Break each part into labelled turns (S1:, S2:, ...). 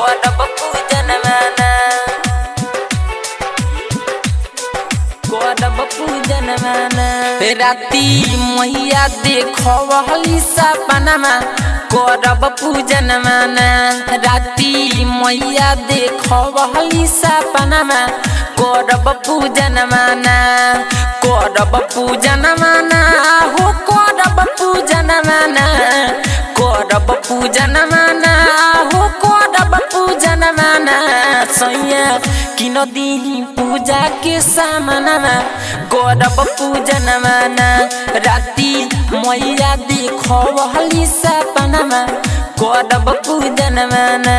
S1: करब पूजन माना करब पूजन माना राती मैया देखली सपनमा करब पूजन माना राती मैया देखली सपनमा करब पूजन माना करब पूजन माना हो करब पूजन माना करब पूजन माना हो करब पूजन माना सैया किन दिही पूजा के सामनमा करब पूजन माना राति मैया देखली सपनमा करब पूजन माना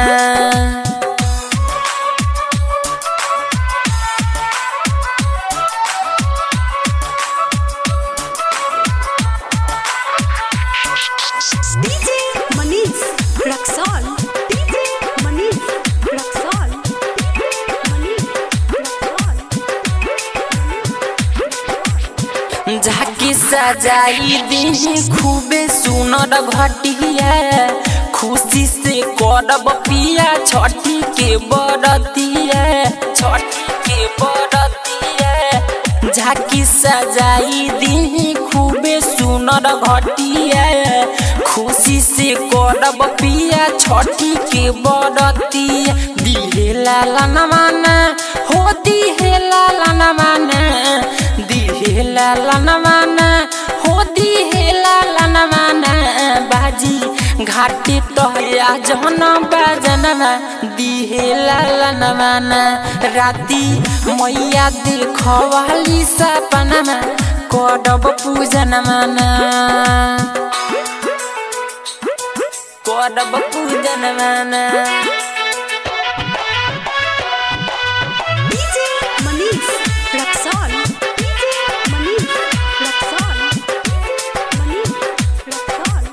S2: DJ Manish Raxol. DJ Manish Raxol. Manish Raxol.
S1: झाकी सजाई दी खूबे सुनर घटिया खुशी से करब पिया छठी के बरतिया छठी के बरतिया झाकी सजाई दी खूबे सुनर घटिया खुशी से करब पिया छठी के बरतिया दिहे लाला नमाना हो दिहे लाला नमाना दिहे लाला नमाना हो दिहे लाला नमाना बाजी घाटी तोया जहन बाजनमा दिहे लाला नमाना राति मैया देखवाली सपनामा करब पूजन माना करब पूजन माना
S2: DJ Manish Raxol. DJ Manish Raxol. Manish Raxol.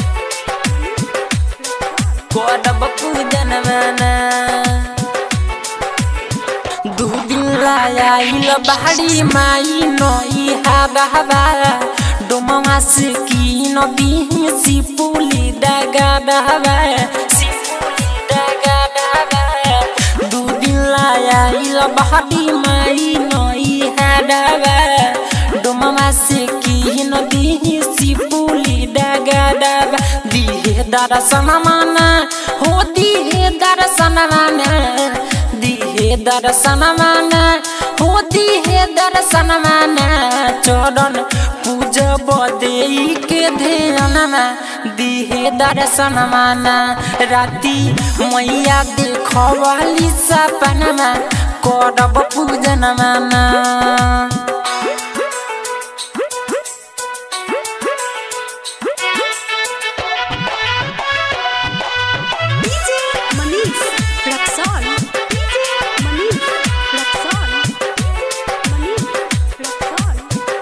S1: करब पूजन माना दू दिन लायल बाहरी माई नई हाबा डोमवा से की नबी सिपुली डगा डहबा सिपुली डगा डहबा दू दिन लायल बाहरी माई नई हाबा डोमवा से की नबी सिपुली डगा डहबा दिहे दर्शन माना हो दिहे दर्शन माना दिहे दर्शन माना हो दिहे दर्शन माना चरण पूजब देई के ध्यानमा दिहे दर्शन माना राति मैया देखवाली सपनमा करब पूजन माना
S2: DJ Manish Raxol. DJ Manish Raxol. Manish Raxol.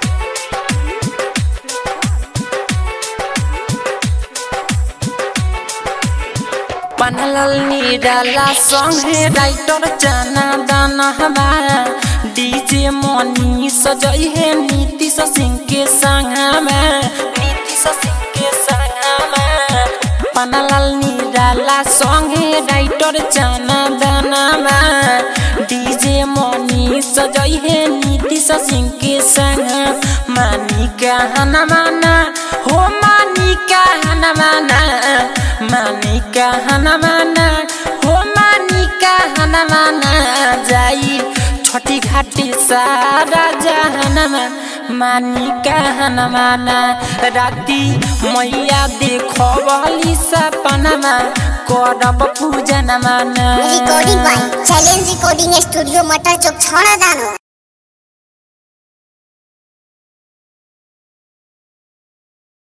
S1: पनलल निराला संगे राइटर जाना दाना हमारा डीजे मनी सजई है नीतीश सिंह के संगमा नीतीश सिंह के संगमा पनलल निराला संगे राइटर जाना दाना डीजे मनी सजई है नीतीश सिंह के संग मानी कहना माना हो मानी कहना माना मानी कहना माना हो मानी कहना माना जाई छोटी घाटी सारा जहनमा मानी कहना माना राति मैया देखली सपनमा करब पूजन माना
S3: recording by challenge recording studio मटर चौक छौड़ा दानो